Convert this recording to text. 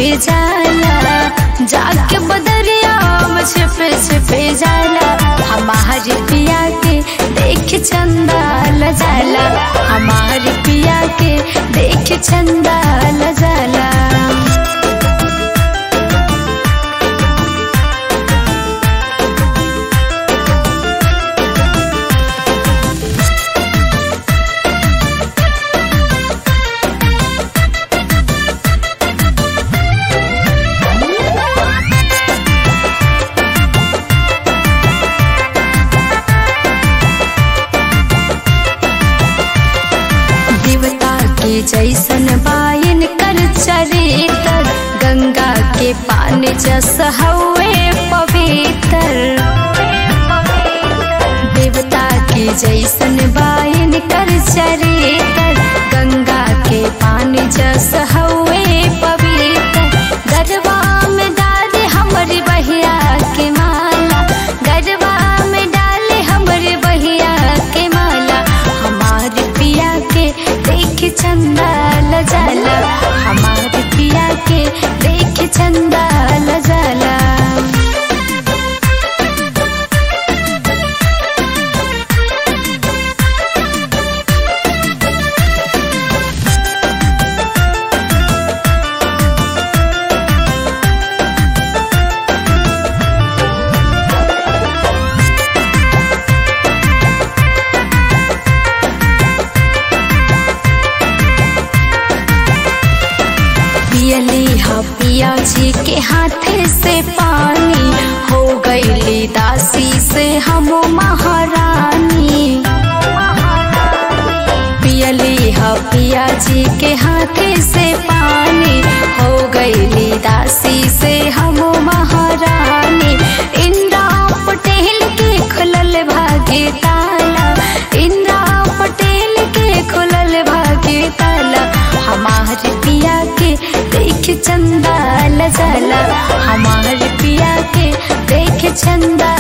छिपे जाला जाके बदरिया में छिपे छिपे जाला हमारे पिया के देख चंदा ल जाला हमारे पिया के देख चंदा ल जाला देवता के जैसन बायन कर चरितर गंगा के पानी जस हवे पवित्र देवता के जैसन बायन कर चरितर गंगा के पानी जस हवे पवित्र गरबा में डाले हमरी बहिया के माला गरबा में डाले हमरे बहिया के माला हमारे पिया के देख चंदा ल जाला हमारे पिया के देख चंदा ल जाला पियली हा पिया जी के हाथे से पानी हो गईली दासी से हम महारानी पियली हा पिया जी के हाथे से पानी हो गईली दासी से हम महारानी इंद्रा पटेल के खुलल भाग्य ताला इंद्रा पटेल के खुलल भाग्य ताला हमारे पिया के देख चंदा ल जाला हमारे पिया के देख चंदा